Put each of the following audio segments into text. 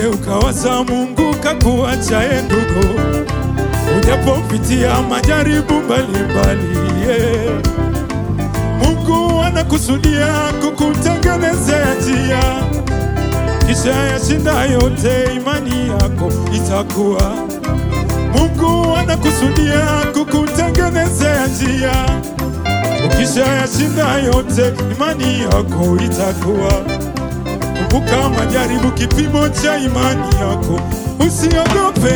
Usije ukawaza Mungu kakuachaye ndugu, ujapopitia majaribu mbalimbali yeah. Mungu anakusudia kukutengenezea njia, kisha yashinda yote, imani yako itakuwa. Mungu anakusudia kukutengenezea njia, ukisha yashinda yote, imani yako itakuwa. Kumbuka majaribu, kipimo cha imani yako, usiogope.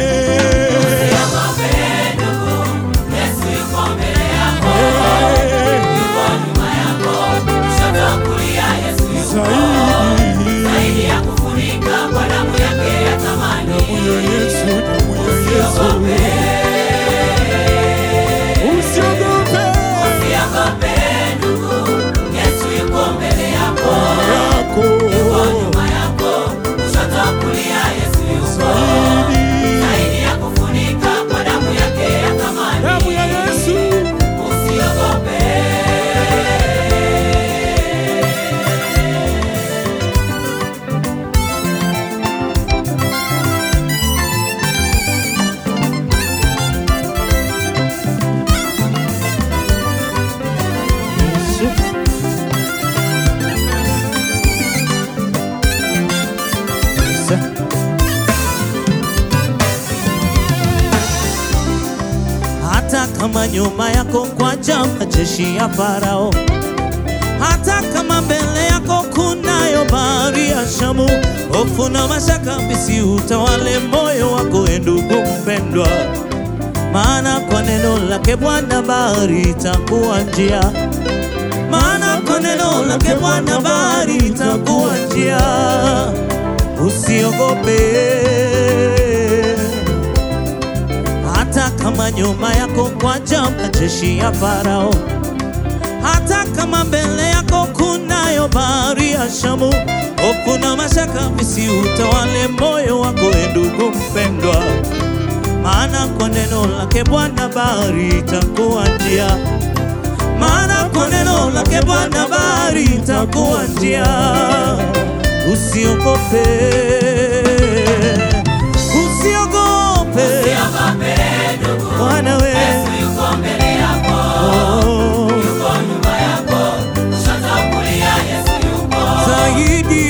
Eh, Zaidi damu ya Yesu, damu ya Yesu, usiogope yako zaidi damu ya Yesu. hata kama nyuma yako kwaja majeshi ya Farao, hata kama mbele yako kunayo bahari ya Shamu, hofu na mashaka visiutawale moyo wako, e ndugu mpendwa, maana kwa neno lake Bwana bahari itakuwa njia, maana kwa neno lake Bwana bahari itakuwa njia. Usiogope hata kama nyuma yako kwaja majeshi ya Farao, hata kama mbele yako kunayo bahari ya Shamu, hofu na mashaka visiutawale moyo wako, e ndugu mpendwa, maana kwa neno lake Bwana bahari itakuwa njia, maana kwa neno lake Bwana bahari itakuwa njia. Usiogope, usiogope Bwana we Oh, zaidi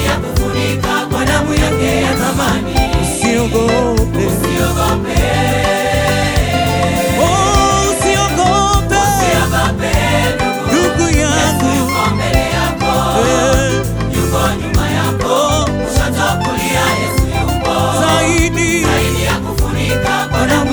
usiogope Oh, usiogope ndugu yangu Eh, oh, zaidi Bwana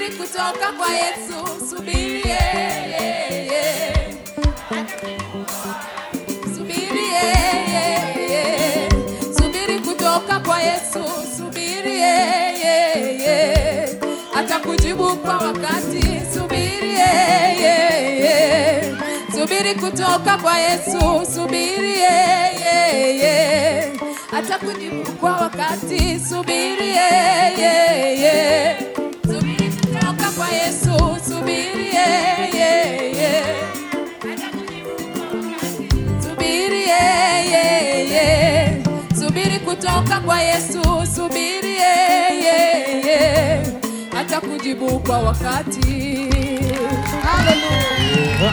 subiri kutoka kwa Yesu, subiri yeah, yeah, yeah. Subiri yeah, yeah, yeah. Subiri kutoka kwa Yesu, subiri yeah, yeah, yeah. Atakujibu kwa wakati, subiri yeah, yeah, yeah. Subiri kutoka kwa Yesu, subiri yeah, yeah, yeah. Atakujibu kwa wakati, subiri yeah, yeah, yeah. Subiri kutoka kwa Yesu, subiri yeah, yeah, yeah. Subiri yeah, yeah, yeah. Subiri kutoka kwa Yesu, subiri yeah, yeah, yeah. Atakujibu kwa wakati. Hallelujah.